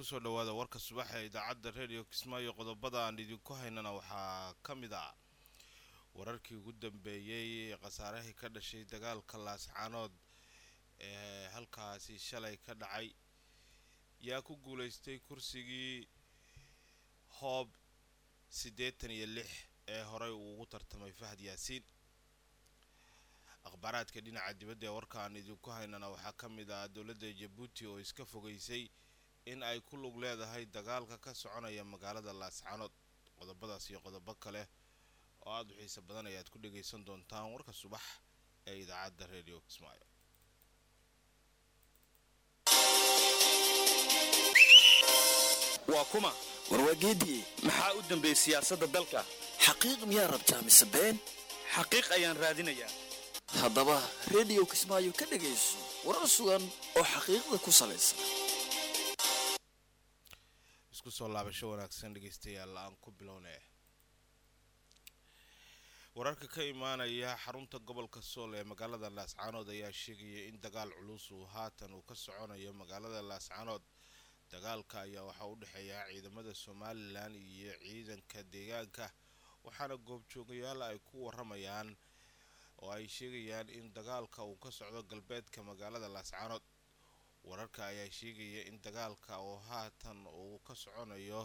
kusoo dhawaada warka subax ee idaacadda redio kismaayo qodobada aan idinku haynana waxaa ka mid ah wararkii ugu dambeeyey khasaarahii ka dhashay dagaalka laascaanood ee halkaasi shalay ka dhacay yaa ku guulaystay kursigii hoob siddeetan iyo lix ee horey uu ugu tartamay fahad yaasiin akhbaaraadka dhinaca dibadda ee warka aan idinku haynana waxaa ka mid ah dowladda jabuuti oo iska fogeysay in ay ku lug leedahay dagaalka ka soconaya magaalada laascaanood qodobadaas iyo qodobo kale oo aada u xiise badan ayaad ku dhagaysan doontaan warka subax ee idaacadda redio kismaayo waa kuma warwaageediye maxaa u dambeeyey siyaasadda dalka xaqiiq miyaa rabtaa mise been xaqiiq ayaan raadinayaa haddaba rediyo kismaayo ka dhegayso warar sugan oo xaqiiqda ku salaysan isku soo laabasho wanaagsan dhegaystayaal aan ku bilownay wararka ka imaanaya xarunta gobolka sool ee magaalada laascaanood ayaa sheegaya in dagaal culus uu haatan uu ka soconayo magaalada laascaanood dagaalka ayaa waxaa u dhexeeya ciidamada somalilan iyo ciidanka deegaanka waxaana goobjoogayaal ay ku waramayaan oo ay sheegayaan in dagaalka uu ka socdo galbeedka magaalada laascaanood wararka ayaa sheegaya in dagaalka oo haatan uu ka soconayo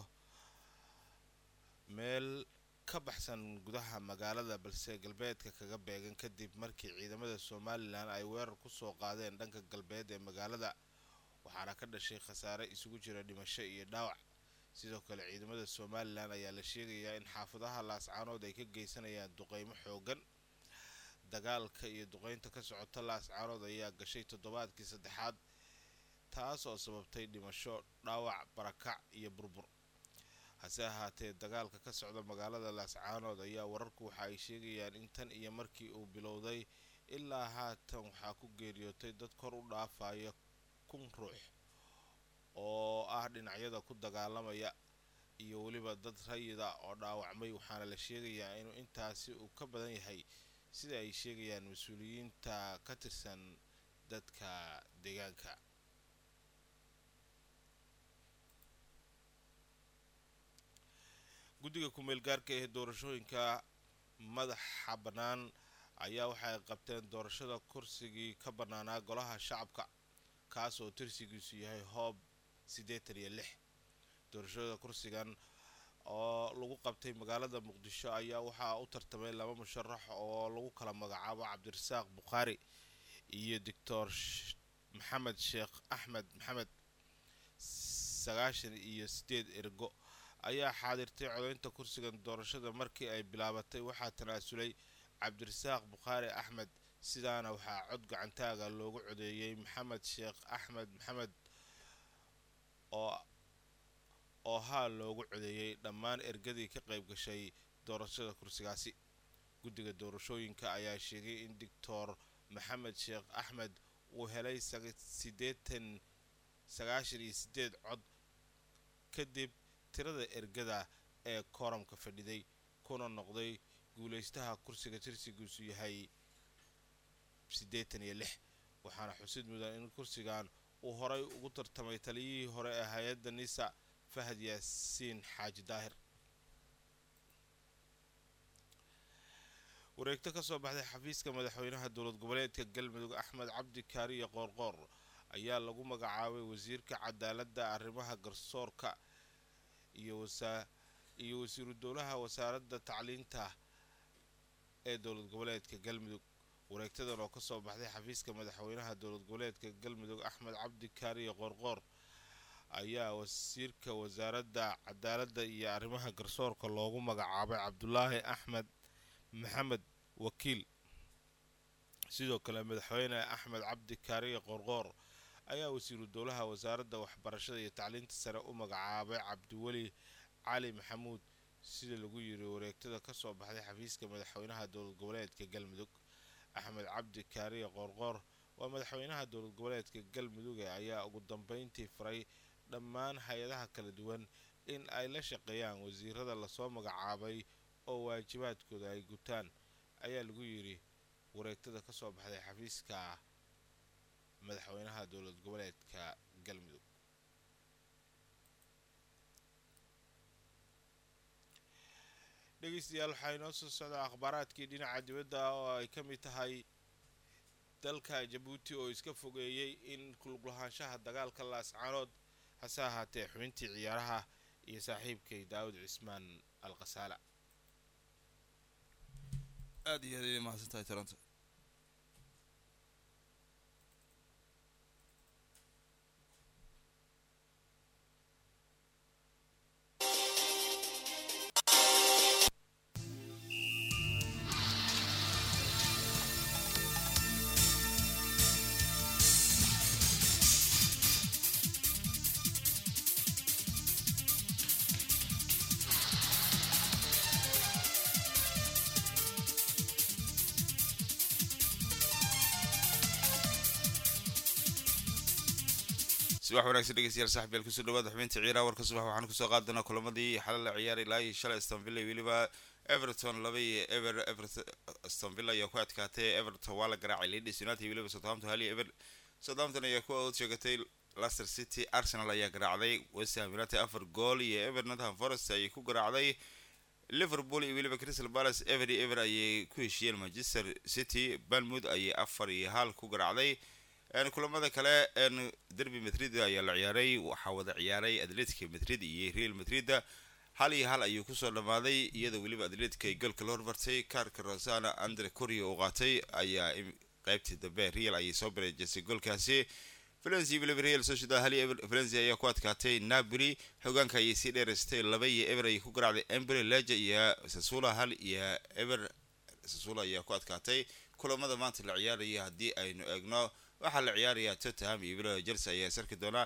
meel ka baxsan gudaha magaalada balse galbeedka kaga beegan kadib markii ciidamada somalilan ay weerar kusoo qaadeen dhanka galbeed ee magaalada waxaana ka dhashay khasaare isugu jira dhimasho iyo dhaawac sidoo kale ciidamada somalilan ayaa la sheegayaa in xaafadaha laascaanood ay ka geysanayaan duqeymo xoogan dagaalka iyo duqeynta ka socota laascaanood ayaa gashay toddobaadkii saddexaad taas oo sababtay dhimasho dhaawac barakac iyo burbur hase ahaatee dagaalka ka socda magaalada laascaanood ayaa wararku waxa ay sheegayaan in tan iyo markii uu bilowday ilaa haatan waxaa ku geeriyootay dad kor u dhaafaya kun ruux oo ah dhinacyada ku dagaalamaya iyo weliba dad rayida oo dhaawacmay waxaana la sheegayaa inuu intaasi uu ka badan yahay sida ay sheegayaan mas-uuliyiinta ka tirsan dadka deegaanka guddiga ku-meel gaarka ee doorashooyinka madaxa bannaan ayaa waxay qabteen doorashada kursigii ka bannaanaa golaha shacabka kaas oo tirsigiisu yahay hoob siddeetan iyo lix doorashada kursigan oo lagu qabtay magaalada muqdisho ayaa waxaa u tartamay laba musharax oo lagu kala magacaabo cabdirasaaq bukhaari iyo doctor maxamed sheekh axmed maxamed sagaashan iyo sideed ergo ayaa xaadirtay codeynta kursigan doorashada markii ay bilaabatay waxaa tanaasulay cabdirasaaq bukhaari axmed sidaana waxaa cod gacantaaga loogu codeeyey maxamed sheekh axmed maxamed oo oo haa loogu codeeyey dhammaan ergadii ka qayb gashay doorashada kursigaasi guddiga doorashooyinka ayaa sheegay in doctor maxamed sheekh axmed uu helay sideetan sagaashan iyo sideed cod kadib tirada ergada ee kooramka fadhiday kuna noqday guulaystaha kursiga tirsigiisu yahay siddeetan iyo lix waxaana xusid mudan in kursigan uu horay ugu tartamay taliyihii hore ee hay-adda nisa fahad yaasiin xaaji daahir wareegto ka soo baxday xafiiska madaxweynaha dowlad goboleedka galmudug axmed cabdi kaariye qoorqoor ayaa lagu magacaabay wasiirka cadaaladda arrimaha garsoorka iyo iyo wasiiru dowlaha wasaaradda tacliinta ee dowlad goboleedka galmudug wareegtadan oo kasoo baxday xafiiska madaxweynaha dowlad goboleedka galmudug axmed cabdi kaariye qoorqoor ayaa wasiirka wasaaradda cadaaladda iyo arrimaha garsoorka loogu magacaabay cabdulaahi axmed maxamed wakiil sidoo kale madaxweyne axmed cabdi kaariye qoorqoor ayaa wasiiru dowlaha wasaaradda waxbarashada iyo tacliinta sare u magacaabay cabdiweli cali maxamuud sida lagu yiri wareegtada kasoo baxday xafiiska madaxweynaha dowlad goboleedka galmudug axmed cabdi kaariye qoorqoor waa madaxweynaha dowlad goboleedka galmudug ayaa ugu dambeyntii faray dhammaan hay-adaha kala duwan in ay la shaqeeyaan wasiirada lasoo magacaabay oo waajibaadkooda ay gutaan ayaa lagu yiri wareegtada kasoo baxday xafiiska madaxweynaha dowlad goboleedka galmudug dhegeystayaal waxaa inoo soo socdaa akhbaaraadkii dhinaca dibadda oo ay ka mid tahay dalka jabuuti oo iska fogeeyey in kuluglahaanshaha dagaalka laascaanood hase ahaatee xubintii ciyaaraha iyo saaxiibkay daawud cismaan al khasaala aad iyo aad ayay mahadsan tahay toronto subax wanaagsan dhegeystayaal saaxiibyaal kusoo dhawaada xubinta ciyaaraha warka subax waxaan kusoo qaadana kulamadii xalay la ciyaaray ilaa iyo shalay aston villa iyo weliba everton laba iyo ever everton aston villa ayaa ku adkaatay everton waa la garaacay leeds united iyo weliba southampton hal iyo ever southampton ayaa ku awood sheegatay leicester city arsenal ayaa garaacday west ham united afar gool iyo ever nottingham forest ayay ku garaacday liverpool iyo weliba crystal palace ever iyo ever ayay ku heshiiyeen manchester city banmouth ayay afar iyo hal ku garaacday kulamada kale derby madrid ayaa la ciyaaray waxaa wada ciyaaray atletica madrid iyo real madrid hal iyo hal ayuu kusoo dhamaaday iyadoo weliba atletica ay goolka la hormartay kaarka rosana andre corio uu qaatay ayaa qeybtii dambe real ayay soo bareejisay goolkaasi valencia iyo weliba real sociedad hal iyo ever valencia ayaa ku adkaatay napoli xogaanka ayay sii dheeraystay laba iyo ever ayay ku garaacday embry leja iyo sasula hal iyo ever sasula ayaa ku adkaatay kulamada maanta la ciyaaraya haddii aynu eegno waxaa la ciyaarayaa tottenham iyo weliba chelsea ayaa sarki doonaa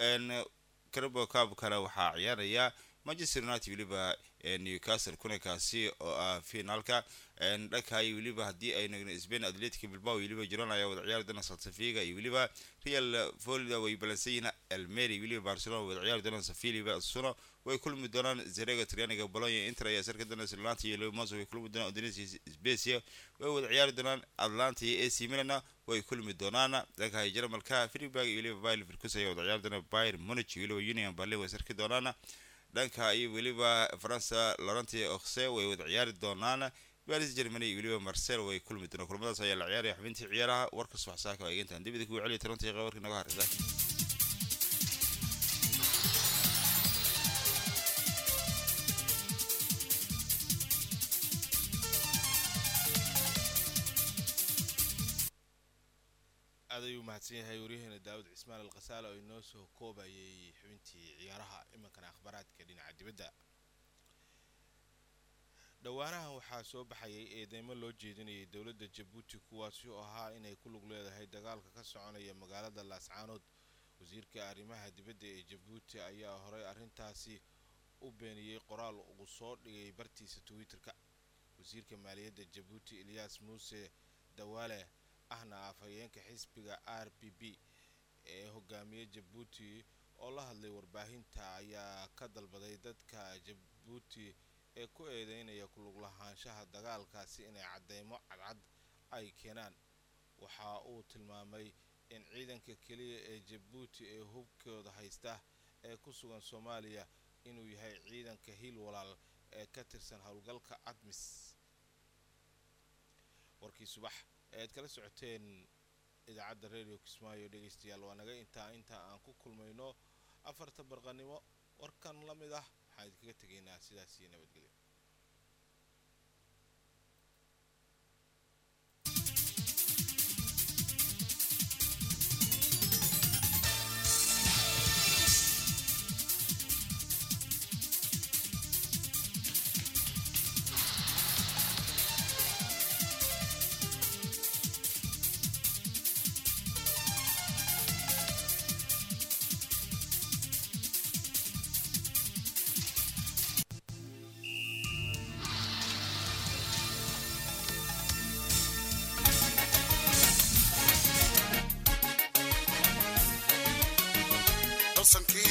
carabo cabkana waxaa ciyaaraya manchester united weliba newcastle kunakaasi oo ah finaalka dhanka iyo weliba haddii aynu eegno spain atletica bilbao iyo weliba girona ayaa wada ciyaari doona saltafiga iyo weliba real florida way balansan yihiin almeri iyo weliba barcelona wada ciyaari doonaan sevilla asuno way kulmi doonaan zerega trianiga bologna inter ayaa sarki doona atlanta iyo lemoso way kulmi doonaan udinese specia way wada ciyaari doonaan atlanta iyo ac milana way kulmi doonaan dhanka jarmalka friburg iyo weliba bayer leverkusen ayaa wada ciyaari doona bayer munich iyo weliba union berlin way sarki doonaan dhanka iyo weliba faransa laurenti oxe way wada ciyaari doonaan baris germany iyo weliba marcel way kulmi doonaan kulamadaas ayaa la ciyaaraya xubintii ciyaaraha warka subax saaka waa eegantaan dibida kugu celiya toronto iyo warkii naga harisa aad ayuu mahadsan yahay waryaheena daawud cismaan al khasaale oo inoo soo koobayay xubintii ciyaaraha imankana akhbaaraadka dhinaca dibadda dhowaanahan waxaa soo baxayay eedeymo loo jeedinayay dowladda jabuuti kuwaasi oo ahaa inay ku lug leedahay dagaalka ka soconaya magaalada laascaanood wasiirka arrimaha dibadda ee jabuuti ayaa horey arrintaasi u beeniyey qoraal uu soo dhigay bartiisa twitter-ka wasiirka maaliyadda jabuuti eliyas muuse dawaale ahna afhayeenka xisbiga r b b ee hogaamiye jabuuti oo la hadlay warbaahinta ayaa ka dalbaday dadka jabuuti ee ku eedeynaya kuluglahaanshaha dagaalkaasi inay cadeymo cadcad ay keenaan waxa uu tilmaamay in ciidanka keliya ee jabuuti ee hubkooda haysta ee ku sugan soomaaliya inuu yahay ciidanka hiil walaal ee ka tirsan howlgalka admis warkii subax ead kala socoteen idaacadda radio kismaayo dhegeystayaal waa naga intaa intaa aan ku kulmayno afarta barqanimo warkan la mid ah waxaan idinkaga tegaynaa sidaas iyo nabadgelyo dalsankii